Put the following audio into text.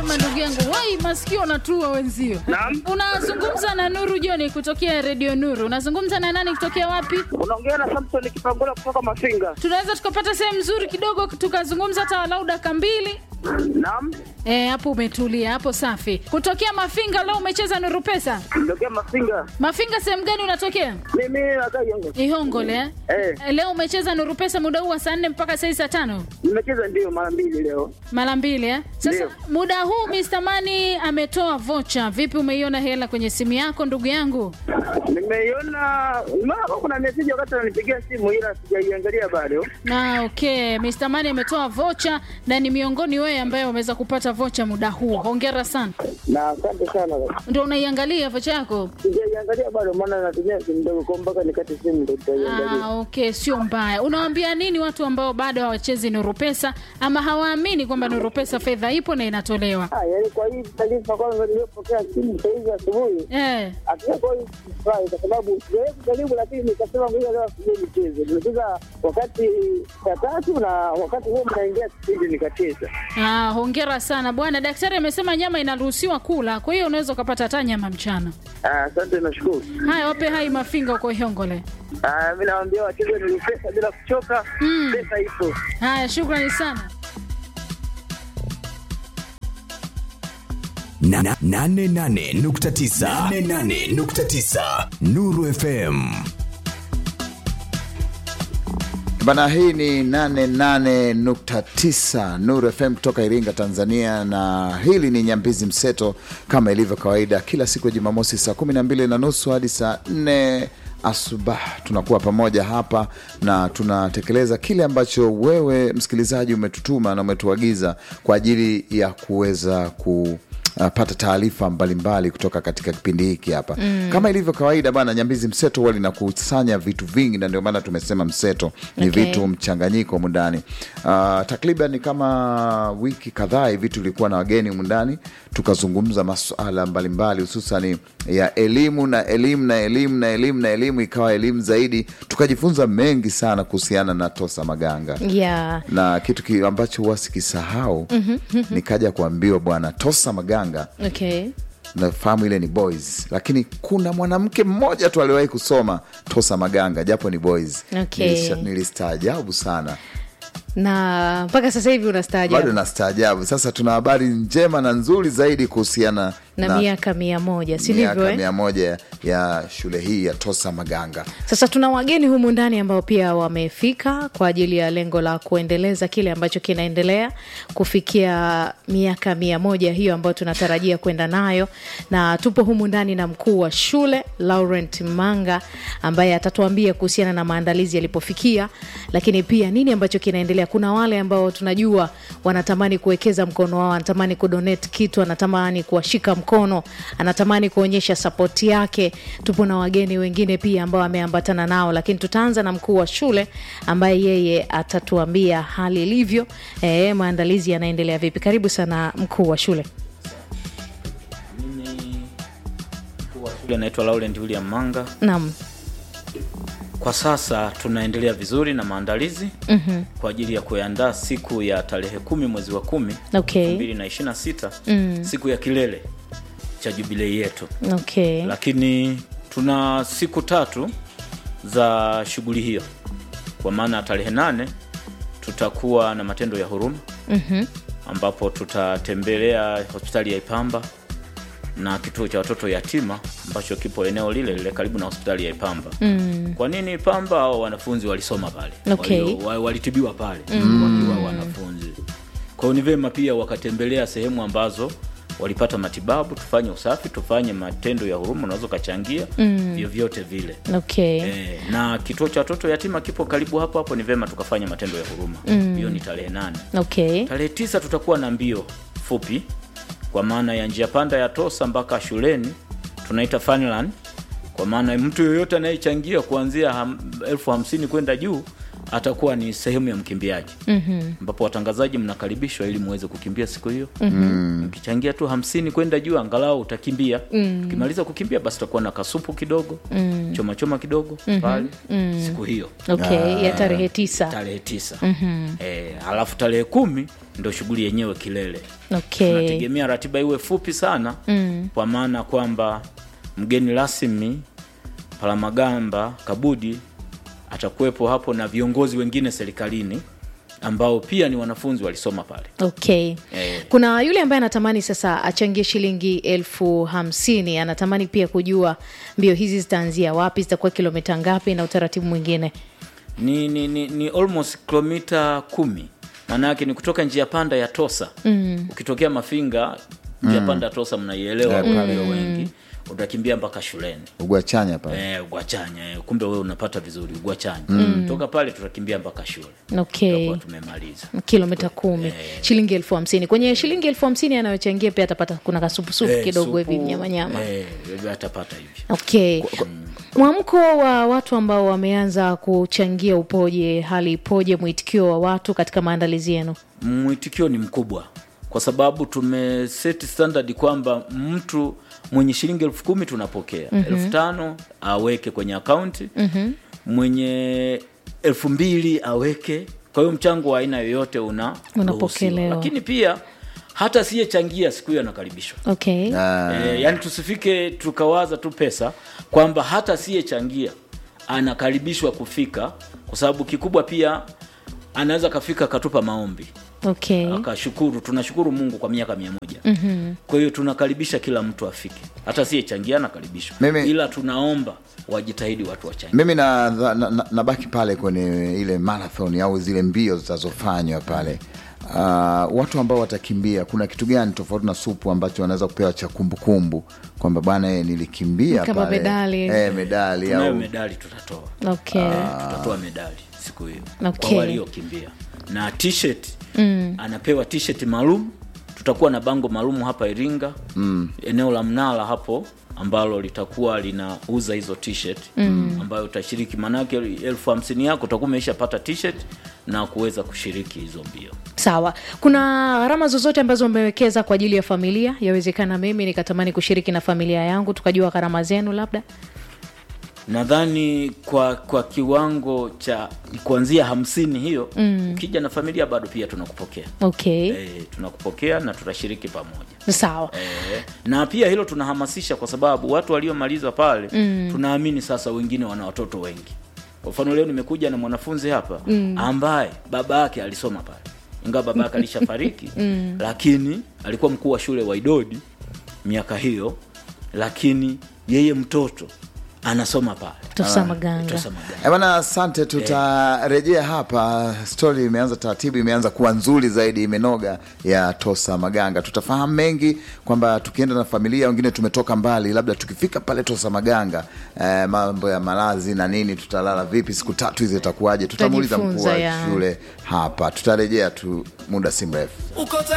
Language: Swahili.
mapema ndugu yangu. Wai masikio natua wenzio. Naam. Unazungumza na Nuru Joni kutokea Radio Nuru. Unazungumza na nani kutokea wapi? Unaongea na Samson Kipangula kutoka Mafinga. Tunaweza tukapata sehemu nzuri kidogo tukazungumza hata walau dakika mbili. Naam. Eh, hapo umetulia, hapo safi. Kutokea Mafinga leo umecheza Nuru Pesa. Ndokia Mafinga. Mafinga sehemu gani unatokea? Mimi nakaa Yongo. Ihongole eh? Eh, Eh, Leo umecheza Nuru Pesa muda huu wa saa nne mpaka saa saa tano nimecheza ndio mara mbili leo. mara mbili eh? Sasa Ndio. muda huu Mr. Mani ametoa vocha. Vipi, umeiona hela kwenye simu yako ndugu yangu? Nimeiona mara kuna message wakati ananipigia simu ila sijaiangalia bado. Na okay, Mr. Mani ametoa vocha na ni miongoni wewe ambaye umeweza kupata vocha muda huu. Hongera sana. Na asante sana. Ndio unaiangalia vocha yako? Sijaiangalia bado maana natumia simu ndogo kwa mpaka nikate simu ndio tutaiangalia. Ah, okay, sio mbaya. Unawaambia nini watu ambao bado hawachezi Nuru Pesa ama hawaamini kwamba Nuru Pesa fedha ipo na inatolewa? Ah, yaani kwa hii taarifa kwanza niliyopokea simu saa hizi asubuhi Eh. hakika kwa hii sifurahi kwa sababu sijawahi kujaribu, lakini nikasema ngoja leo asije nicheze. Nimecheza wakati saa tatu na wakati huo mnaingia kipindi nikacheza. Ah, hongera sana bwana. Daktari amesema nyama inaruhusiwa kula, kwa hiyo unaweza ukapata hata nyama mchana. Ah, Asante, nashukuru. Haya, wape hai mafinga huko Ihongole. Ah, mi nawaambia wacheze ni pesa bila kuchoka, Mm. pesa ipo. Haya, shukrani sana. Na- na- nane nane nukta tisa nane nane nukta tisa Nuru FM. Bana, hii ni 88.9 Nuru FM kutoka Iringa, Tanzania, na hili ni Nyambizi Mseto kama ilivyo kawaida, kila siku ya Jumamosi saa 12 na nusu hadi saa 4 asubuhi tunakuwa pamoja hapa na tunatekeleza kile ambacho wewe msikilizaji umetutuma na umetuagiza kwa ajili ya kuweza ku uh, pata taarifa mbalimbali kutoka katika kipindi hiki hapa mm. Kama ilivyo kawaida bana, Nyambizi Mseto huwa linakusanya vitu vingi, na ndio maana tumesema mseto ni Okay. vitu mchanganyiko humu ndani. Uh, takriban kama wiki kadhaa hivi tulikuwa na wageni humu ndani, tukazungumza masuala mbalimbali hususani ya elimu na elimu na elimu na elimu na elimu, ikawa elimu zaidi, tukajifunza mengi sana kuhusiana na Tosa Maganga yeah. na kitu ki ambacho huwa sikisahau nikaja kuambiwa bwana Tosa Maganga okay. nafahamu ile ni boys lakini kuna mwanamke mmoja tu aliwahi kusoma Tosa Maganga japo ni boys Okay. Nilisha- nilistaajabu sana na mpaka sasa hivi bado unastaajabu nastaajabu sasa tuna habari njema na nzuri zaidi kuhusiana na, miaka mia moja si ndivyo miaka eh? mia moja ya shule hii ya Tosa Maganga Sasa tuna wageni humu ndani ambao pia wamefika kwa ajili ya lengo la kuendeleza kile ambacho kinaendelea kufikia miaka mia moja hiyo ambayo tunatarajia kwenda nayo, na tupo humu ndani na mkuu wa shule Laurent Manga ambaye atatuambia kuhusiana na maandalizi yalipofikia, lakini pia nini ambacho kinaendelea. Kuna wale ambao tunajua wanatamani kuwekeza mkono wao, anatamani kudonate kitu, anatamani kuwashika mkono, anatamani kuonyesha sapoti yake. Tupo na wageni wengine pia ambao ameambatana nao, lakini tutaanza na mkuu wa shule ambaye yeye atatuambia hali ilivyo, eh, maandalizi yanaendelea vipi. Karibu sana mkuu wa shule. Mimi mkuu wa shule naitwa Laurent William Manga. Naam. Kwa sasa tunaendelea vizuri na maandalizi Mhm. kwa ajili ya kuandaa siku ya tarehe kumi mwezi wa kumi Okay. 2026 Mm. siku ya kilele cha jubilei yetu, Okay. lakini tuna siku tatu za shughuli hiyo, kwa maana tarehe nane tutakuwa na matendo ya huruma Mhm. ambapo tutatembelea hospitali ya Ipamba na kituo cha watoto yatima ambacho kipo eneo lile lile karibu na hospitali ya Ipamba. Mm. Kwa nini Ipamba? Hao wanafunzi walisoma pale, Okay. Walio- wa- walitibiwa pale wakiwa wanafunzi. Kwa hiyo ni vema pia wakatembelea sehemu ambazo walipata matibabu, tufanye usafi, tufanye matendo ya huruma, unaweza ukachangia vyovyote vile. Okay. E, na kituo cha watoto yatima kipo karibu hapo hapo, ni vema tukafanya matendo ya huruma. Hiyo ni tarehe nane. Okay. Tarehe tisa tutakuwa na mbio fupi kwa maana ya njia panda ya Tosa mpaka shuleni, tunaita Funland. Kwa maana mtu yoyote anayechangia kuanzia ham, elfu hamsini kwenda juu atakuwa ni sehemu ya mkimbiaji ambapo watangazaji mnakaribishwa ili muweze kukimbia siku hiyo mkichangia tu hamsini kwenda juu angalau utakimbia ukimaliza kukimbia basi utakuwa na kasupu kidogo choma choma kidogo pale siku hiyo okay ya tarehe tisa tarehe tisa eh, alafu tarehe kumi ndo shughuli yenyewe kilele okay tunategemea ratiba iwe fupi sana kwa maana kwamba mgeni rasmi palamagamba kabudi atakuwepo hapo na viongozi wengine serikalini ambao pia ni wanafunzi walisoma pale okay Eh. kuna yule ambaye anatamani sasa achangie shilingi elfu hamsini anatamani pia kujua mbio hizi zitaanzia wapi zitakuwa kilomita ngapi na utaratibu mwingine ni, ni, ni, ni almost kilomita kumi maana yake ni kutoka njia panda ya tosa mm. ukitokea mafinga njia panda ya tosa mnaielewa Yeah, pale. walio wengi utakimbia mpaka shuleni ugwachanya pale Eh, ugwachanya eh, kumbe wewe unapata vizuri ugwachanya mm. toka pale tutakimbia mpaka shule okay tutakuwa tumemaliza kilomita kumi shilingi elfu hamsini kwenye shilingi elfu hamsini anayochangia pia atapata kuna kasupusupu Eh, kidogo supu, hivi nyamanyama eh, atapata hivi okay mwamko wa watu ambao wameanza kuchangia upoje hali ipoje mwitikio wa watu katika maandalizi yenu mwitikio ni mkubwa kwa sababu tumeseti standard kwamba mtu mwenye shilingi elfu kumi tunapokea mm-hmm. elfu tano aweke kwenye akaunti mm-hmm. mwenye elfu mbili aweke kwa hiyo mchango wa aina yoyote una Unapokelewa. ruhusiwa. lakini pia hata siyechangia siku hiyo anakaribishwa okay Ah, e, yani tusifike tukawaza tu pesa kwamba hata siyechangia anakaribishwa kufika kwa sababu kikubwa pia anaweza akafika akatupa maombi okay akashukuru tunashukuru mungu kwa miaka mia moja mm-hmm. kwa hiyo tunakaribisha kila mtu afike hata siyechangia anakaribishwa Mimi- ila tunaomba wajitahidi watu wachangia mimi na, na, na, nabaki pale kwenye ile marathon au zile mbio zitazofanywa pale uh, watu ambao watakimbia kuna kitu gani tofauti na supu ambacho wanaweza kupewa cha kumbukumbu kwamba bwana eh, nilikimbia Kama pale medali. eh, medali tunayo au medali tutatoa okay tutatoa medali siku hiyo Okay. kwa waliokimbia na t-shirt mm. anapewa t-shirt maalum tutakuwa na bango maalum hapa iringa mm. eneo la mnala hapo ambalo litakuwa linauza hizo t-shirt mm. ambayo utashiriki maanake elfu hamsini yako utakuwa umeishapata t-shirt na kuweza kushiriki hizo mbio sawa kuna gharama zozote ambazo umewekeza kwa ajili ya familia yawezekana mimi nikatamani kushiriki na familia yangu tukajua gharama zenu labda nadhani kwa kwa kiwango cha kuanzia hamsini hiyo mm. ukija na familia bado pia tunakupokea okay e, tunakupokea na tutashiriki pamoja sawa Eh, na pia hilo tunahamasisha kwa sababu watu waliomaliza pale mm. tunaamini sasa wengine wana watoto wengi kwa mfano leo nimekuja na mwanafunzi hapa mm. ambaye baba yake alisoma pale ingawa baba yake alishafariki mm. lakini alikuwa mkuu wa shule wa idodi miaka hiyo lakini yeye mtoto anasoma pale tosa maganga Tosa Maganga. Eh, bwana asante tutarejea hapa stori imeanza taratibu imeanza kuwa nzuri zaidi imenoga ya tosa maganga tutafahamu mengi kwamba tukienda na familia wengine tumetoka mbali labda tukifika pale tosa maganga eh, mambo ya malazi na nini tutalala vipi siku tatu hizi itakuwaje tutamuuliza mkuu Tutajifunza, wa ya. shule hapa tutarejea tu muda si mrefu uko